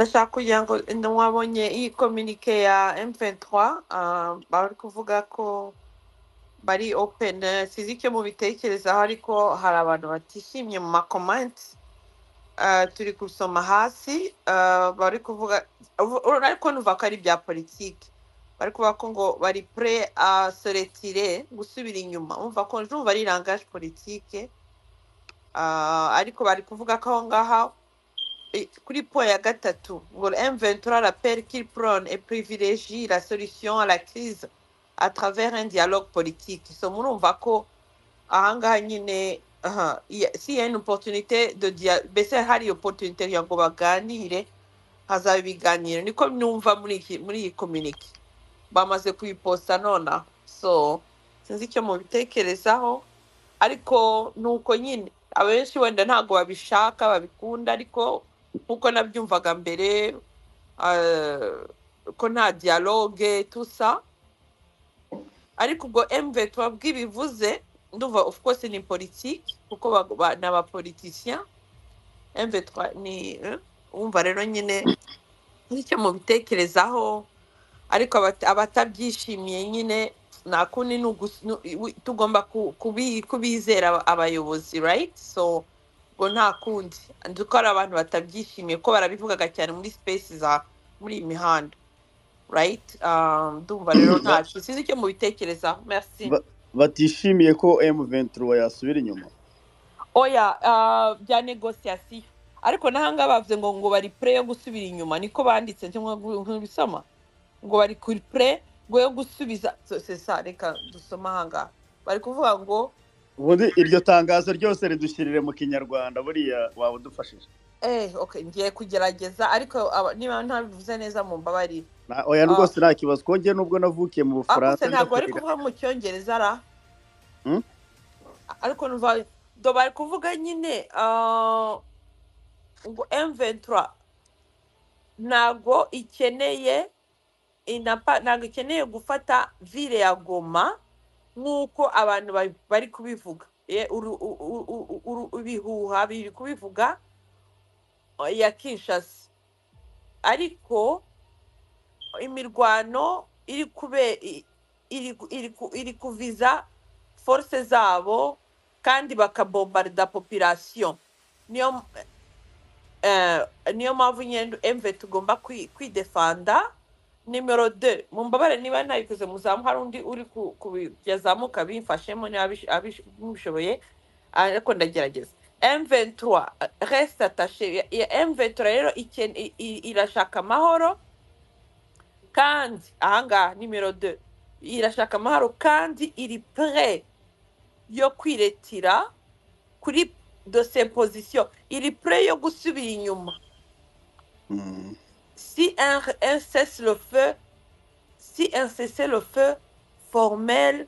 ndashaka kugira ngo ntiwabonye iyi kominike ya M23 ah, bari kuvuga ko bari open eh, sinzi icyo mubitekerezaho ariko hari abantu batishimye mu makomenti Ah, turi gusoma hasi ah, bari kuvuga ubu- ubu ariko nuva ko ari ibya politiki bari kuvuga ko ngo bari pre a se retirer gusubira inyuma umva ko ndumva ari langage politike ah, ariko bari kuvuga ko aho ngaho Et kuri po ya gatatu ngo M23 rappelle qu'il prône et privilégie la solution à la crise à travers un dialogue politique. So murumva ko ahangaha nyine aha, iya- s'il y a une opportunité de dia- mbese hari opportunité kugira ngo baganire hazaba ibiganiro niko numva muri iki muri iyi communique bamaze kuyiposta nonaha so sinzi icyo mubitekerezaho ariko ni uko nyine abenshi wenda ntabwo babishaka babikunda ariko nk'uko nabyumvaga mbere ah, ko nta dialogue tusa ariko ubwo mv twabwo ibivuze ndumva of course ni politique kuko ba- ba- ni abapoliticien mv ni eh, wumva rero nyine nk'icyo mubitekerezaho ariko abata- abatabyishimiye nyine nta kundi ni ugus- nu- wi- tugomba ku- kubi- kubizera aba- abayobozi right so ngo nta kundi nzi ko hari abantu batabyishimiye ko barabivugaga cyane muri space za muri iyi mihanda right Ah, ndumva rero Ba- ntacyo sinzi icyo mubitekerezaho merci ba- batishimiye ko M23 yasubira inyuma oya ah, bya negociation ariko nahanga bavuze ngo ngo bari pre yo gusubira inyuma niko banditse cyangwa nk'ubisoma ngo bari kuri pre ngo yo gusubiza So, c'est ça reka dusoma ahangaha bari kuvuga ngo ubundi iryo tangazo ryose ridushyirire mu kinyarwanda buriya waba udufashije eh okay ngiye kugerageza ariko aba- niba ntabivuze neza mu mbabarire Na- oya Ah, rwose nta kibazo twongeye nubwo navukiye mu ariko se bufaransa njya ntabwo bari kurera kuvuga mu cyongereza ra Hmm? ariko numva do bari kuvuga nyine ah, ngo M23 ntabwo ikeneye inapa ntabwo ikeneye gufata vile ya Goma nk'uko abantu ba- bari kubivuga Ye- uru- u- u- u- uru- ibihuha biri kubivuga eh, ya Kinshasa ariko imirwano iri kube i- iri ku- iri ku- iri kuviza force zabo kandi bakabombarda population niyo eh, niyo mpamvu nyine mv tugomba kwi- kwidefanda nimero de mumbabare niba ntabikoze muzamu hari undi uri ku- kubigezamo ukabimfashemo niba abish- abish- mubishoboye ariko ndagerageza M23 reste attaché Ya- ya M23 rero iken- i- i- irashaka amahoro kandi ahangaha nimero de irashaka amahoro kandi iri pre yo kwiretira kuri dosiye pozisiyo iri pre yo gusubira inyuma Mm. si un, un cesse le feu si un cesse le feu formel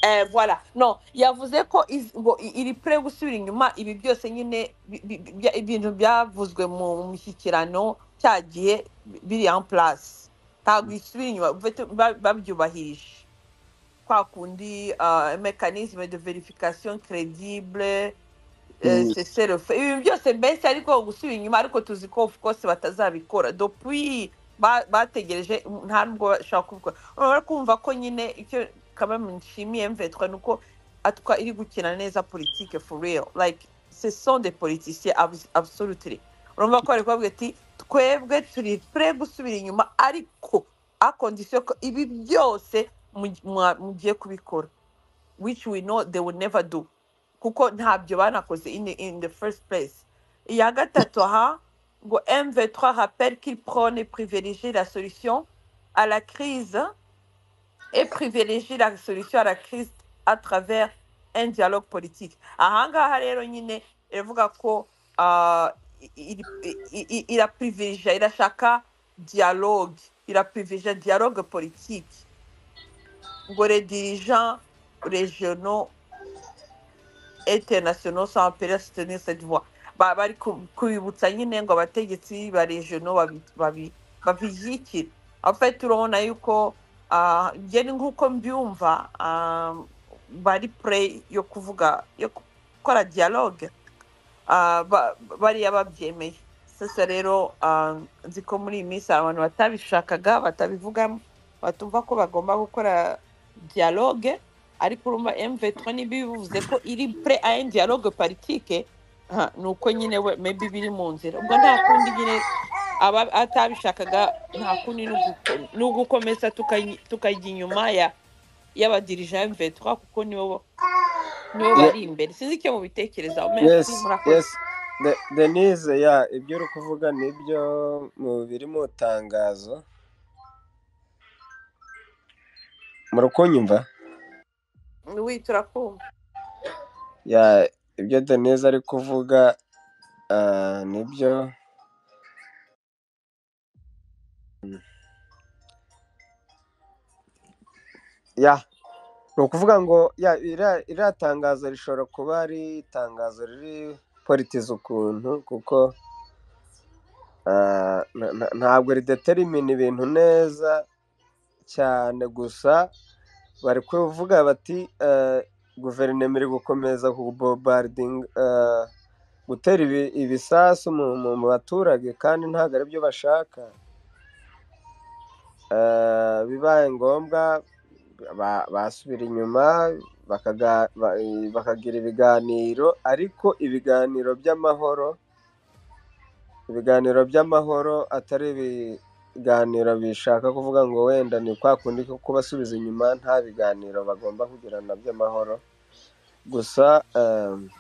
eh, voilà non yavuze ko iz- ngo i- iri pre gusubira inyuma ibi byose nyine bi- bi- bi- bya- ibintu byavuzwe mu mishyikirano cya gihe bi- biri en place ntabwo isubira inyuma bafite- ba- babyubahirije kwa kundi uh, mécanisme de vérification crédible eh, Mm. cesse le feu ibintu byose mbese ariko gusubira inyuma ariko tuzi ko of course batazabikora depuis ba- bategereje mm, nta nubwo bashaka kubikora urabona kumva ko nyine icyo kabame nshimiye mvetwa ni uko atwa iri gukina neza politike for real like ce sont des politiciens abs- absolutely urumva ko bari kubabwira ati twebwe turi pre gusubira inyuma ariko a condition ko ibi byose mu- mwa- mugiye kubikora which we know they will never do kuko ntabyo banakoze in the, in the first place iya gatatu aha ngo mv3 rappelle qu'il prône et privilégie la solution à la crise et privilégie la solution à la crise à travers un dialogue politique ahangaha rero nyine iravuga ko ah, i- i- i- i- i- iraprivilégia irashaka dialogue iraprivilégia dialogue politique ngo les dirigeants régionaux et internationaux sont appelés à soutenir cette voie Ba- bari ku- kubibutsa nyine ngo abategetsi ba regionaux babi- babi- babishyigikire en fait turabona yuko ah, njye ni nk'uko mbyumva ah, bari pre yo kuvuga yo gukora dialogue ah, ba- bariya babyemeye sasa rero ah, nzi ko muri iyi minsi hari abantu batabishakaga batabivugamo batumva ko bagomba gukora dialogue ariko urumva mv3 niba bivuze ko iri pre a un dialogue politique ah, ni uko nyine we maybe biri mu nzira ubwo nta kundi nyine aba atabishakaga nta kundi ni uguko- ni ugukomeza tukayi- tukajya inyuma ya y'abadirija ya mv3 kuko nibo nibo Ye- bari imbere sinzi icyo mubitekereza merci yes murakoze yes De- denise ya ibyo uri kuvuga nibyo mu biri mu tangazo murakunyumva wi turakumva ya ibyo denise ari kuvuga ah, nibyo ya ni ukuvuga ngo ya iriya iriya tangazo rishobora kuba ari itangazo riri politiza ukuntu kuko ah, na- na- ntabwo rideterimina ibintu neza cyane gusa bari kuvuga bati eh, guverinoma iri gukomeza kubombardinga eh, gutera ibi- ibisasu mu mu- mu baturage kandi ntabwo ari byo bashaka Eh, bibaye ngombwa ba- basubira inyuma bakaga- ba- bakagira ibiganiro ariko ibiganiro by'amahoro ibiganiro by'amahoro atari ibiganiro bishaka kuvuga ngo wenda ni kwa kundi ko kubasubiza inyuma nta biganiro bagomba kugirana by'amahoro gusa em,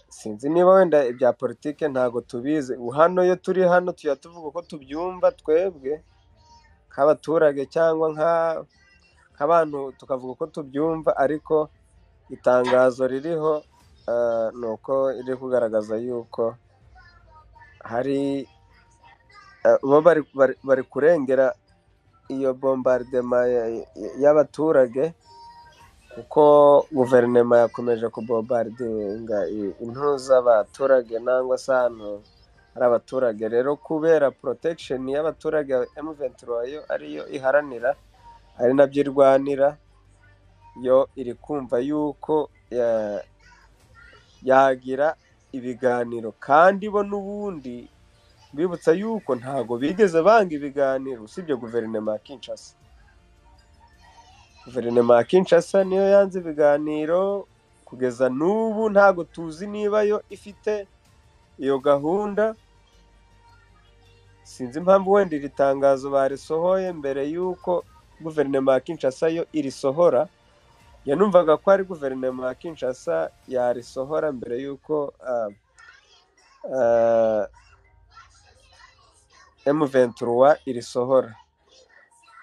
sinzi niba wenda ibya politike ntago tubizi Ubu hano iyo turi hano tuya tuvuga uko tubyumva twebwe nk'abaturage cyangwa nka nk'abantu tukavuga uko tubyumva ariko itangazo ririho eh, ni uko riri kugaragaza yuko hari eh, bo bari bari- bari kurengera iyo bombardema ya- ya- y'abaturage kuko guverinoma yakomeje kubombardinga i- intu z'abaturage nangwa se ahantu hari abaturage rero kubera protection y'abaturage M23 yo ariyo iharanira ari nabyo irwanira yo iri kumva yuko ya- yagira ibiganiro kandi bo n'ubundi bibutsa yuko ntago bigeze banga ibiganiro usibye guverinoma ya Kinshasa guverinoma ya Kinshasa niyo yanze ibiganiro kugeza n'ubu ntago tuzi niba yo ifite iyo gahunda sinzi impamvu wenda iri tangazo barisohoye mbere y'uko guverinoma ya Kinshasa yo irisohora ya numvaga ko ari guverinoma ya Kinshasa yarisohora mbere y'uko ah, ah, M23 irisohora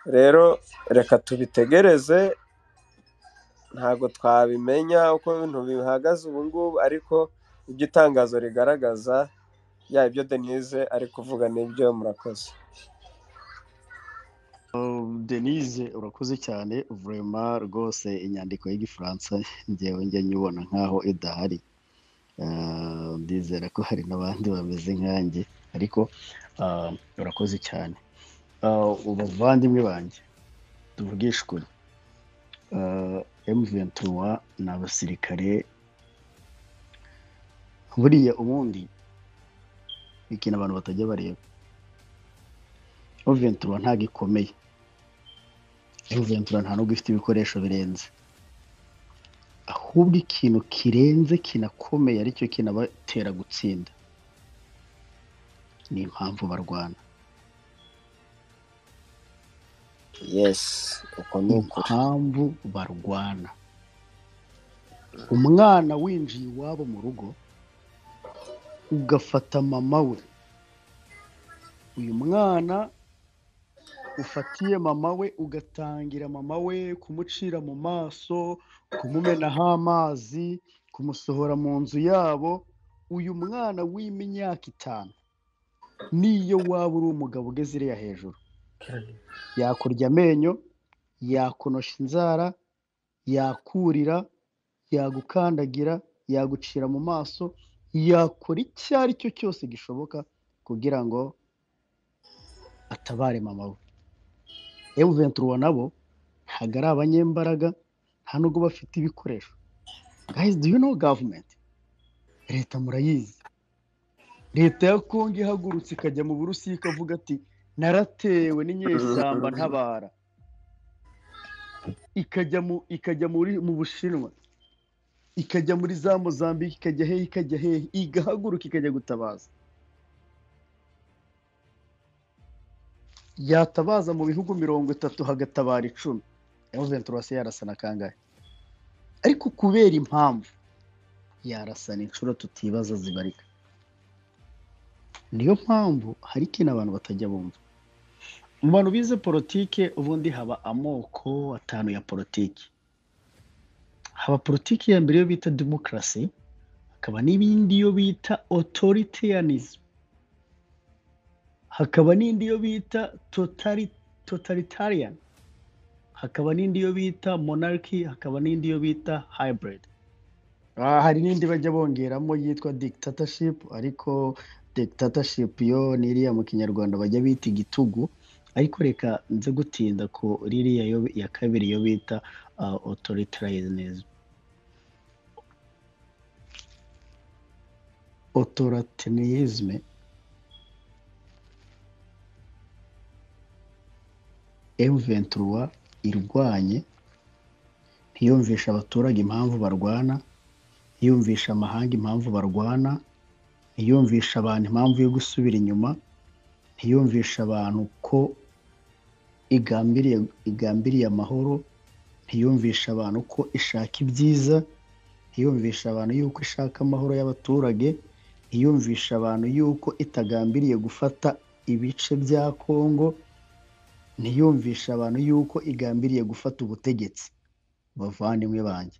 rero reka tubitegereze ntabwo twabimenya uko ibintu bihagaze ubu ngubu ariko ibyo itangazo rigaragaza ya ibyo denise ari kuvuga nibyo murakoze denise urakoze cyane vurema rwose inyandiko y'igifaransa ngewe njya nyibona nk'aho idahari Ah, ndizera ko hari n'abandi bameze nkanjye ariko ah, urakoze cyane Ah, ubavandimwe banjye tuvugishe ukuri Ah, M23 ni abasirikare buriya ubundi ni ikintu abantu batajya bareba M23 ntabwo ikomeye M23 nta nubwo ifite ibikoresho birenze ahubwo ikintu kirenze kinakomeye aricyo kinabatera gutsinda ni impamvu barwana yes uko ni ukuri impamvu barwana umwana winjiye iwabo mu rugo ugafata mama we uyu mwana ufatiye mama we ugatangira mama we kumucira mu maso kumumenaho amazi kumusohora mu nzu yabo uyu mwana w'imyaka itanu niyo waba uri umugabo ugeze iriya hejuru yakurya amenyo yakunosha inzara yakurira yagukandagira yagucira mu maso yakora icyo ari cyo cyose gishoboka kugira ngo atabare mama we M23 nabo ntabwo ari abanyembaraga nta nubwo bafite ibikoresho guys do you know government leta murayizi leta ya kongo ihagurutse ikajya mu burusiya ikavuga ati naratewe n'inyeshyamba ntabara ikajya mu ikajya muri mu bushinwa ikajya muri za mozambique ikajya hehe ikajya hehe igahaguruka ikajya gutabaza yatabaza mu bihugu mirongo itatu hagatabara icumi yaho venturasi yarasa na kangahe ariko kubera impamvu yarasana inshuro tutibaza zibarika niyo mpamvu hari ikintu abantu batajya bumva mu bantu bize politike ubundi haba amoko atanu ya politiki haba politiki ya mbere yo bita demokarasi hakaba n'ibindi yo bita otoritarianism hakaba n'indi yo bita totali- totalitarian hakaba n'indi yo bita monarchy hakaba n'indi yo bita hybrid Ah, hari n'indi bajya bongeramo yitwa dictatorship ariko dictatorship yo ni iriya mu kinyarwanda bajya bita igitugu ariko reka nze gutinda ku ririya yo ya kabiri yo bita uh, authoritarianism authoritarianism M23 irwanye ntiyumvisha abaturage impamvu barwana ntiyumvisha amahanga impamvu barwana ntiyumvisha abantu impamvu yo gusubira inyuma ntiyumvisha abantu ko igambiriye igambiriye amahoro ntiyumvisha abantu ko ishaka ibyiza ntiyumvisha abantu yuko ishaka amahoro y'abaturage ntiyumvisha abantu yuko itagambiriye gufata ibice bya kongo ntiyumvisha abantu yuko igambiriye gufata ubutegetsi bavandimwe banjye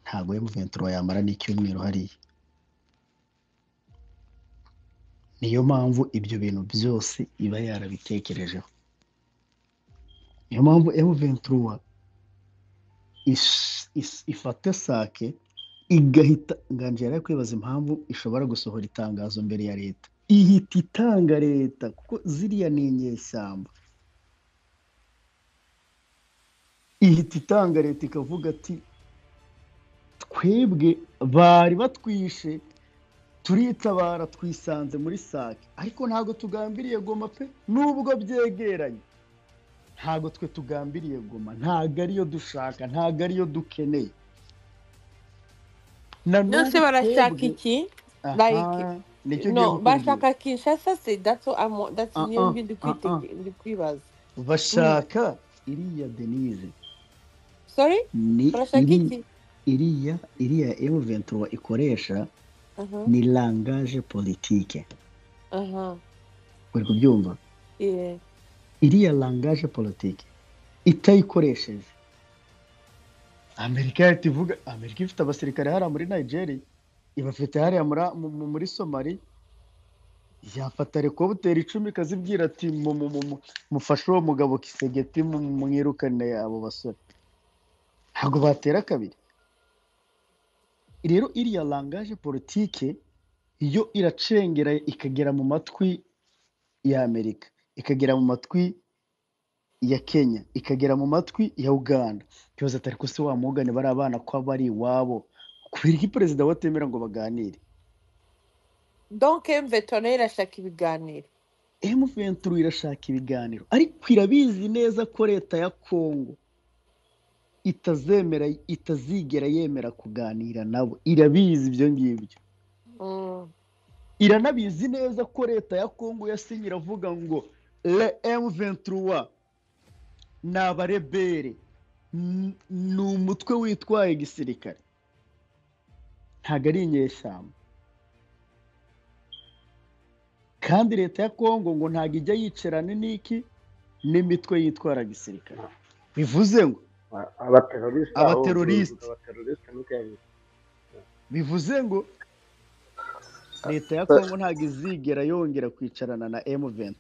ntabwo emuventuro yamara n'icyumweru hariya niyo mpamvu ibyo bintu byose iba yarabitekerejeho niyo mpamvu emuventuro is- is- ifata sake igahita nganji yari ari kwibaza impamvu ishobora gusohora itangazo mbere ya leta ihita itanga leta kuko ziriya ni inyeshyamba ihita itanga leta ikavuga ati twebwe bari batwishe turitabara twisanze muri sake ariko ntabwo tugambiriye goma pe nubwo byegeranye ntabwo twe tugambiriye goma ntabwo ariyo dushaka ntabwo ariyo dukeneye na byose n'ubu barashaka twebwe iki like aha nicyo ngiye no kukubwira bashaka kinshasa se that's what I'm, that's ah niyo ah mbi ndi ah ah kwitege- ndi kwibaza Mm. bashaka iriya denise sorry ni barashaka iri iki iriya iriya M23 ikoresha aha ni langage politike aha uri kubyumva yeah iriya langage politike itayikoresheje amerika yahita ivuga amerika ifite abasirikare hariya muri nigeria ibafite hariya muri, mu- muri somali yafata rekobuteri icumi ikazibwira ati mu- mu- mu- mu- mufashe uwo mugabo kisegeti mu- mu- mwirukane abo basore ntabwo batera kabiri rero iriya langaje politike yo iracengera ikagera mu matwi ya amerika ikagera mu matwi ya kenya ikagera mu matwi ya uganda byose atari ko se wamugane bari abana ko bari iwabo kubera iki perezida batemera ngo baganire donc mveto nayo irashaka ibiganiro M23 irashaka ibiganiro ariko irabizi neza ko leta ya kongo itazemera itazigera yemera kuganira nabo irabizi ibyo ngibyo mm. iranabizi neza ko leta ya kongo yasinye iravuga ngo le M23 ni abarebere N- ni umutwe witwaye gisirikare ntabwo ari inyeshyamba kandi leta ya kongo ngo ntabwo ijya yicarana n'iki n'imitwe yitwara gisirikare bivuze ngo abateroriste aho abaterorisite abateroriste niko yabivuze bivuze ngo leta ya kongo ntabwo izigera yongera kwicarana na M23